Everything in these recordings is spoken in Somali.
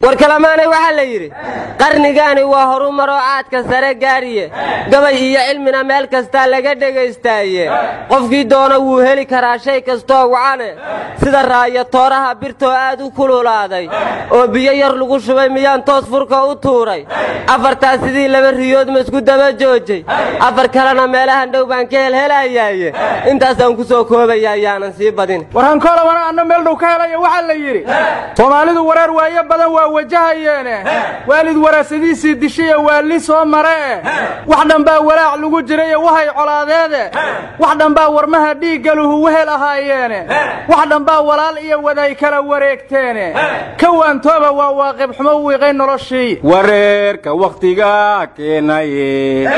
war kalamaanay waxaa la yidhi qarnigaani waa horumaroo caadka sare gaariye gabay iyo cilmina meel kastaa laga dhegaystaaye qofkii doona wuu heli karaa shay kastoo wacane sida raaya tooraha birtoo aad u kululaaday oo biyo yar lagu shubay miyaan toos furka u tuuray afartaas sidii laba riyood ma isku daba joojay afar kalena meelahan dhow baan ka helhelayaaye intaasaan ku soo koobaya ayaanan sii badin warhankoola wana anna meel dhow ka helaya waxaa la yidhi soomaalidu wareer waayo badan waa wajahayeene waalid waraasadiisii dishaye waalli soo mare eh wax dhanbaa walaac lagu jiraye wahay colaadeede wax dhanbaa warmaha dhiiggaluhu wehel ahaayeene wax dhanbaa walaal iyo waday kala wareegteene ka waantooba waa waaqib xumo wiiqay noloshii wareerka wakhtiga keenaye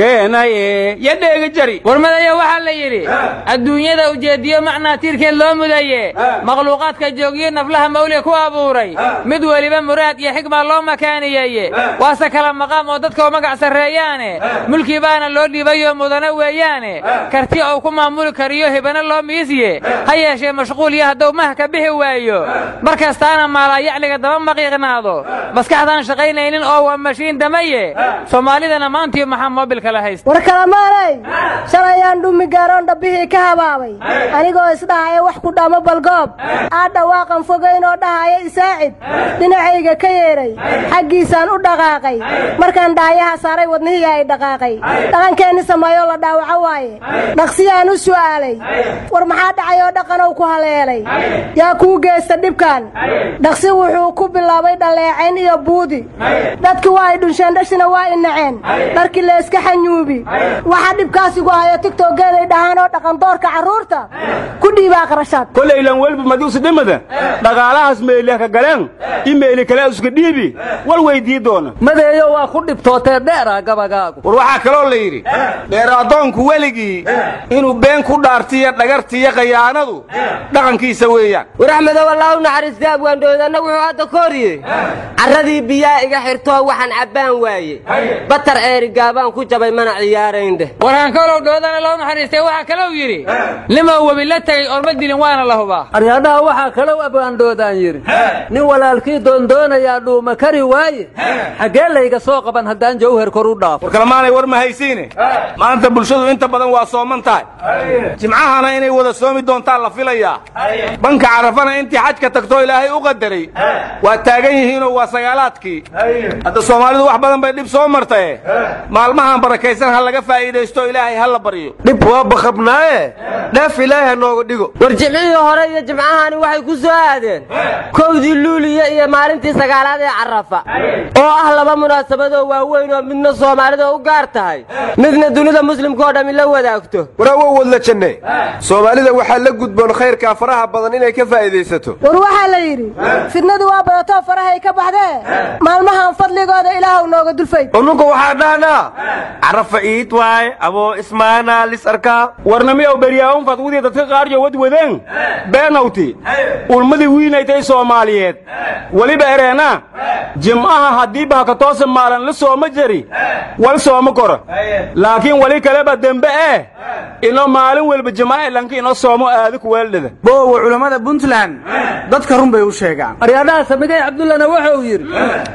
keenaye yadheega jari warmadaya waxaa la yidhi adduunyada ujeediyo macnaa tiirkeed loo mudaye makhluuqaadka joogiyo naflaha mawliga ku abuuray mid weliba muraad iyo xigmaa loo makaaniyeeye waase kala maqaam oo dadka u magac sarreeyaane mulki baana loo dhiibayoo mudane weeyaane karti ou ku maamuli kariyo hibana loo miisye ha yeeshee mashquul iyo hadduu maha ka bixi waayo mar kastaana maalaa yacliga daba maqiiqnaado maskaxdaan shaqaynaynin oo waa mashiin damaye soomaalidana maantii maxaa moobilka la haysta war kalamaanay shalayaan dhumi gaaroon dhabbihii ka habaabay anigoo isdhahaya wax ku dhamo balgoob aa dhawaaqan fogaynoo dhahaya isaacid dhinacayga ka yeedhay xaggiisaan u dhaqaaqay markaan dhaayaha saaray wadnihii ay dhaqaaqay dhaqankeenni sameeyoo la dhaawaco waaye dhaqsiyaan u su'aalay war maxaa dhacay oo dhaqanow ku haleelay yaa kuu geysta dhibkan dhaqsi wuxuu ku bilaabay dhalleecayn iyo buudi dadki waa ay dhunsheen dhashina waa i naceen dharkii layska xanyuubi waxa dhibkaasigu hayo tigtoggeeday dhahaan oo dhaqandoorka carruurta ku dhiibaa qarashaad kolaylan welba madiusi dhimada dhaqaalahaas meeliha ka galeen imeeli kale iska dhiibi wal weydii doona madeeyo waa ku dhibtootee dheera gabagaagu war waxaa kaloo la yidhi dheer addoonku weligii inuu been ku dhaartiyo dhagartiyo khayaanadu dhaqankiisa weeyaan war axmedow allah u naxariistay abwaandhoodanna wuxuu hadda ka hor yidhi carradii biyaa iga xirtoo waxaan cabbaan waaye batar eeri gaabaan ku jabay mana ciyaarayndheh warhaankoolow dhoodana loo naxariistay waxaa kalou yidhi nimow webi la tegey orma dilin waana la hubaa aryaadhaha waxaa kalow abwaandhoodaan yidhi nin walaalkii doondoonayaa dhuuma kari waaye xaggee layga soo qaban haddaan jawhar kor u dhaafo war kalamaanay war ma haysiine maanta bulshadu inta badan waa sooman tahay jimcahana inay wada soomi doontaan la filayaa banka carafana intii xajka tagtoo ilaahay u qadaray waa taagan yihiinoo waa sagaalaadkii hadda soomaalidu wax badan bay dhib soo martaye maalmahan barakaysan ha laga faa'iidaysto ilaahay ha la baryo dhib waa bakabnaaye dheef ilaahay ha nooga dhigo war jimcihii hore iyo jimcahani waxay ku soo aadeen kowdii luuliya iyo maalintii sagaalaad ee carafa oo ah laba munaasabadoo waaweyn oo midna soomaalida u gaar tahay midna dunida muslimka oo dhammi la wadaagto waraawo wadla janne soomaalida waxaa la gudboon khayrkaa faraha badan inay ka faa'iidaysato war waxaa la yidhi fidnadu waa badatoo farahay ka baxdee maalmahan fadligooda ilaahuw nooga dulfay ununka waxaa dhahnaa carafa iid waaye aboo ismaana lis arkaa warnamiyow beryaawun fadwidii dadka qaaryo wadwadeen beenawti ulmadii wiinaytay soomaaliyeed weliba ereena jim'aha haddii bahka toose maalan la sooma jeri wal sooma kora laakiin weli kaleba dembe eh ino maalin welba jim'a elanka ino soomo aadi kuweeldhada boowa culammada puntland dadka run bay u sheegaan aryaadhaha samigay cabdullana wuxuu yidhi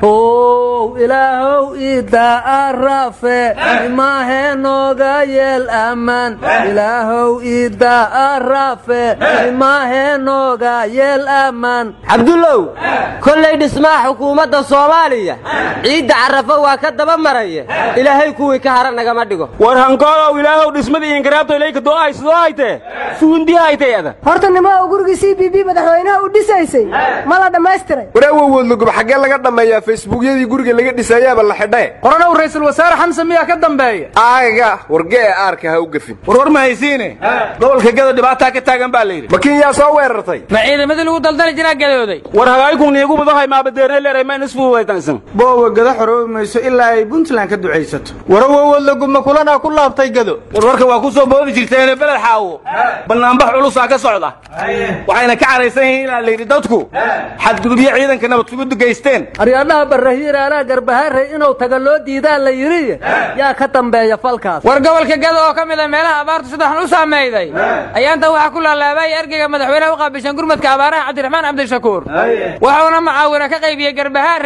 ow ilaahow iiddaa arafe imaahe nooga yeel ammaan ilaahow iiddaa arafe imaahe nooga yeel ammaan cabdullow kollay dhismaha xukuumadda soomaaliya ciidda carafo waa ka daba maraya ilaahay kuwii ka hara nagama dhigo war hankoolow ilaahow dhismadii inkaraabto ilayka do'ay sidoo haytee fuundi haytay ada horta nimaa uu gurigii c b b madaxweynaha u dhisaysay ma la dhammaystiray waraawo wadlugub xaggee laga dhammeeyaa facebookyadii guriga laga dhisayaaba la xidhae qoranow ra'iisul wasaare xamse miyaa ka dambeeya aaga wargee aarka ha u gefin war war ma haysiine gobolka gada dhibaataa ka taagan baa la yidhi ma kinyaa soo weerartay ma ciidamadii lagu daldali jiraa gadooday war hagaayikun niigu badahay maabadeerne leeray ma inisfuudaytansan boowa gada xoroobi mayso ilaa ay puntland ka ducaysato warawo wadlugubma kulanaa ku laabtay gado war warka waa ku soo boodi jirteene beled xaawo bannaanbax culusaa ka socda waxayna ka caraysan yihiin ilaa la yidhi dadku xadgudubyo ciidanka nabadsugudu geysteen aryaadhaha barrahiiraalaa garbahaarey inuu taga loo diidaa la yidhi yaa ka dambeeya falkaas war gobolka gado oo ka mid a meelaha abaartu sidaxan u saamayday ayaanta waxaa ku laalaabaya ergeyga madaxweynaha u qaabishan gurmadka abaaraha cabdiraxmaan cabdishakuur wuxuuna mucaawina ka qaybiyey garbahaarey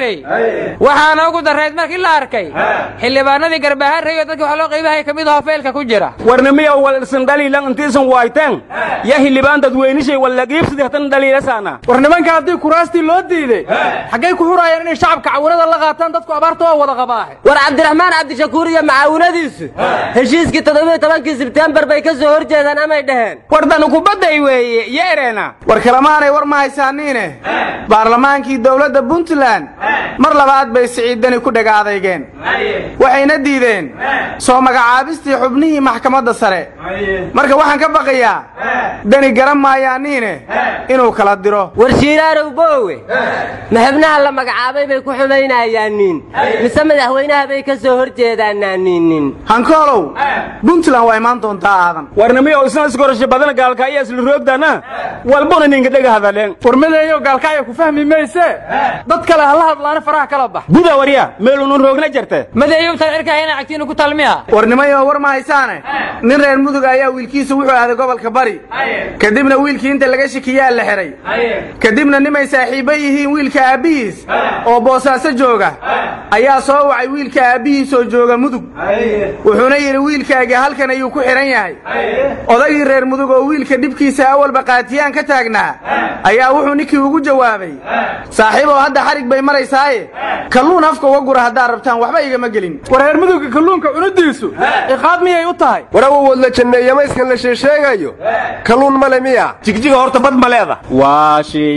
garbaharey waxaana ugu darrayd markii la arkay xildhibaanadii garbaharey oo dadka wax loo qaybahay ka mid ahoo feelka ku jira warnimiya wal isan dhaliilan intiisan waayteen ya hildhibaan dadweynishay wallagiibsidi hatan dhaliilasaana war nimanka haddii kuraastii loo diiday xaggay ku xuraayeen inay shacabka cawanada la qaataan dadku abaarta waa wada qabaahe war cabdiraxmaan cabdishakuur iyo macaawinadiisu heshiiskii toddobiyo tobankii sebtembar bay ka soo hor jeedaan amay dhaheen wardanu kubadday weeye yeereena war kalemaanay war ma haysaaniine baarlamaankii dowladda puntland mar labaad bay siciiddani ku dhega adeygeen waxayna diideen soo magacaabistii xubnihii maxkamadda sare marka waxaan ka baqayaa dani garan maayaaniine inuu kala diro war shiiraarow boowe ma xubnaha la magacaabay bay ku xumaynayaaniin mise madaxweynaha bay ka soo hor jeedaanaaniinin hankoolow puntland waa imaan doontaa aadan warnimiya isna iskorasho badan gaalka ayaa isla roogdana walbuna ninka dhega hadaleen warmadeeyo gaalkacya ku fahmi mayse dad kale ha la hadlaana faraha kala bax guda warya meelunun roogna jirte madeeyubtan cirkaayana cagtiinu ku talmiya warnimayo war ma haysaane nin reer mudug ayaa wiilkiisu wuxuu aaday gobolka bari kadibna wiilkii inta laga shikiyaa la xihay kadibna nimay saaxiibba yihiin wiilka aabbihiis oo boosaaso jooga ayaa soo wacay wiilka aabbihiis oo jooga mudug wuxuuna yidhi wiilkaagii halkan ayuu ku xidhan yahay odagii reer mudug oo wiilka dhibkiisa awalba qaatiyaan ka taagnaa ayaa wuxuu ninkii ugu jawaabay saaxiibow hadda xarig bay maraysaaye kalluun afka uga gura haddaad rabtaan waxba igama gelin war reer mudugga kalluunka cunidiisu ciqaab miyay u tahay warawowood la janneeya mayskan la sheesheegayo kalluun male miya jigjiga horta bad ma leeda waa shay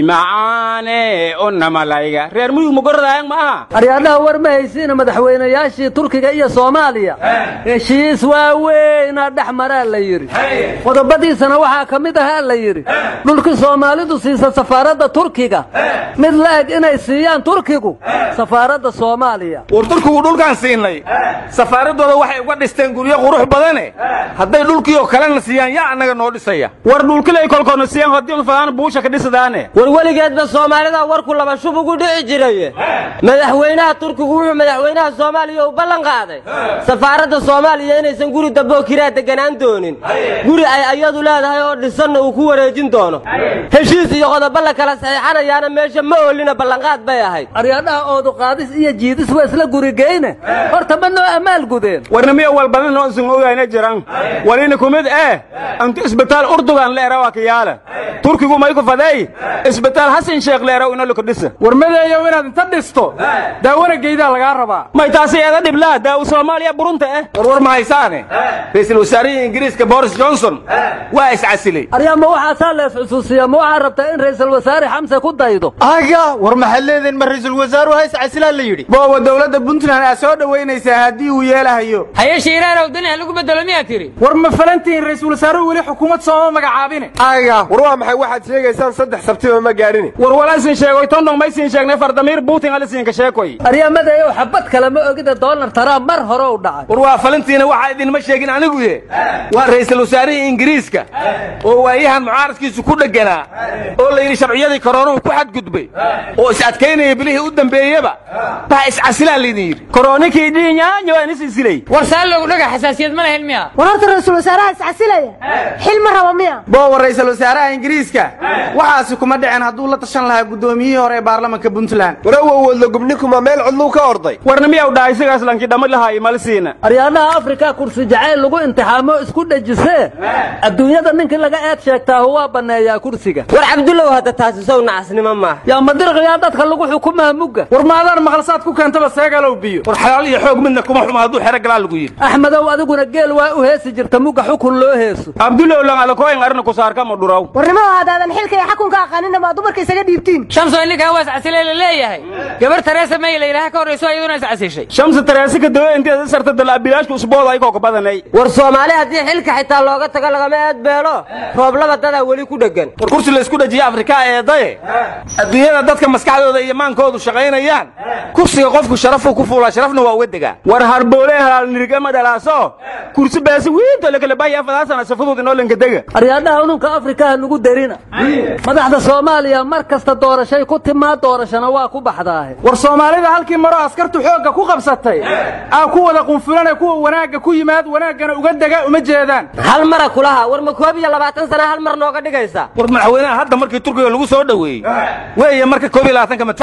macaane una malayga reer mudug magoradaayang ma aha aryaadhaha war ma haysiina madaxweynayaashii turkiga iyo soomaaliya heshiis waaweynaa dhex maraa la yidhi qodobadiisana waxaa ka mid ahaa la yidhi dhulkii soomaalidu siisa safaaradda turkiga mid la-eg inay siiyaan turkigu safaaradda soomaaliya war turkigu dhulkaan siinay safaaraddooda waxay uga dhisteen guryo qurux badane hadday dhulkii oo kalena siiyaan yaa annaga noo dhisaya war dhulkilay kolkoona siiyaan haddii fadaan buusha ka dhisadaane war weligeedba soomaalida warku laba shub ugu dhici jiray madaxweynaha turkigu wuxuu madaxweynaha soomaaliya u ballan qaaday safaaradda soomaaliya inaysan guri damboo kiraa deganaan doonin guri ay ayadu leedahay oo dhisanna uu ku wareejin doono heshiis iyo qodobo la kala saxiixanayaana meesha ma oolina ballanqaad bay ahayd aryaadhaha oodu qaadis iyo jiidis waa isla gurigeyne horta ma noo ammaal gudeen warnimiya walbadan noo isan ogayna jiran walina kumid eh antu isbitaal urdugan leera waa kiyaala turkigu may ku faday isbitaal hasan sheekh leera ina luka dhisa warmadeeyow inaad inta dhisto daawana geydaa lagaa rabaa may taasi eeda dhiblaa daawu soomaaliya burunta eh warwar ma haysaane ra'iisul wasaarihii ingiriiska boris johnson waa iscasilay aryaa ma waxaasaa lees xusuusiya ma waxaa rabtaa in ra'iisul wasaare xamse ku daydo aga war maxaad leediin ma ra'iisul wasaaruhu hays casilaa la yidhi booba dowladda puntland aa soo dhowaynaysaa haddii uu yeelahayo haye shiiraarow daniha lagu bedelo miyaa tiri war ma falantihiin ra'iisul wasaaruhu weli xukuumad sooma magacaabine aga war waa maxay waxaad sheegaysaan saddex sabtiba ma gaadhine war walaasin sheegoy tondong maysin sheegnay fardamiir buutin alisinka sheekoy aryamadeeyow xabad kale ma ogida doolar trump mar hore u dhacay war waa falintiina waxaa idinma sheegin anigu ye waa ra'iisul wasaarihii ingiriiska oo waayahan mucaaradkiisu ku dhegganaa oo la yidhi sharciyadii koroonuhu ku xadgudbay oo is adkaynaya bilihii u dambeeyeba baa iscasilaa laydin yidhi koroonikii dhiinyaanyo waan isisilay war saa loogu dhaga xasaasiyad ma lahayn miya war horta ra'iisul wasaaraha iscasilaya xil ma raba miya booba ra'iisul wasaaraha ingiriiska waxaasi kuma dhicin hadduu la tashan lahaa guddoomiyihii hore ee baarlamanka puntland warawowoodla gubninkuma meel codluu ka orday warnimiyaw dhaha isigaas lankii dhammi lahaay malisiina aryaadhaha afrika kursi jacayl lagu imtixaamo isku dhejisee adduunyada ninkii laga eed sheegtaahu waa banneeyaa kursiga war cabdullow hadda taasi sow nacasnimo maaha yaa madirqiyaa dadka lagu xukumaa mugga war maadaan maqalsaad ku keentaba seegalow biyo war xalaal iyo xoog midna kuma xumo hadduu xero galaa lagu yidhi axmedow adiguna geel waa u heesi jirta mugga xukun loo heeso abdulow lan alakoyn arna kusaarkama dhuraw warnimada haddaadan xilka iyo xakunka aqaaninna maa dumarka isaga dhiibtiin shamso ninkaa waa iscasilay la leeyahay gabar tareesa may la yidhaha ka horrayso iyaduna iscasishay shamsi tareesi ka dawe inteeda sarta dalaabilaashka usbooda ay kooka badanay war soomaali haddii xilka xitaa looga tago lagama eedbeelo rooblaba dadaa weli ku dheggan war kursi la isku dhajiya afrikaa eedaye adduunyada dadka maskaxdooda iyo maankoodu shaqaynayaan kursiga qofku sharafuu ku fuulaa sharafna waa uga degaa war harboole halaal nirigama dhalaaso kursi baasi wiinta lakala baahaya fadaasana safadood inoo lanka dega aryaadhaha ununka afrikaha nugu derina madaxda soomaaliya mar kasta doorashay ku timaa doorashana waa ku baxdaahe war soomaalida halkii maroo askartu xoogga ku qabsatay aa ku wada qunfulanee kuwa wanaagga ku yimaad wanaaggana uga dega uma jeedaan hal mara kulaha war ma koob iyo labaatan sana hal mar nooga dhigaysa war madaxweynaha hadda markii turkiga lagu soo dhoweeyey weeye marka koob iyo labaatanka madfac loo riday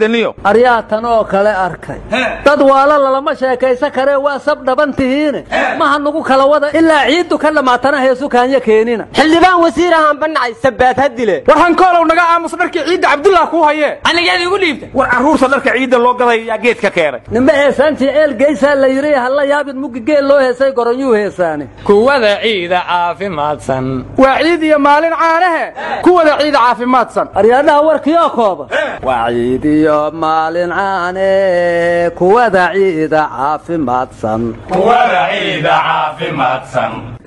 niyo aryaa tan oo kale arkay dad waala lalama sheekaysan karee waa sab dhaban tihiine maha nugu kala wada ilaa ciiddu ka dhammaatana heesu kaanya keenina xildhibaan wasiir ahaan banacay sabaad ha dile war hankoolow naga aamus dharkii ciidda cabdullah kuu hayee anigeed igu dhiibta war carruurta dharka ciidda loo gaday yaa geedka keenay nimbe heesaantii eel geysaa la yidhi halla yaabin muggi geel loo heesay goronyuu heesaane kuwada ciida caafimaadsan waa ciid iyo maalin caanahe kuwada ciida caafimaadsan aryaadhaha warkiioo kooba waa ciidiyo maalin caane kuwada ciida caafimaadsan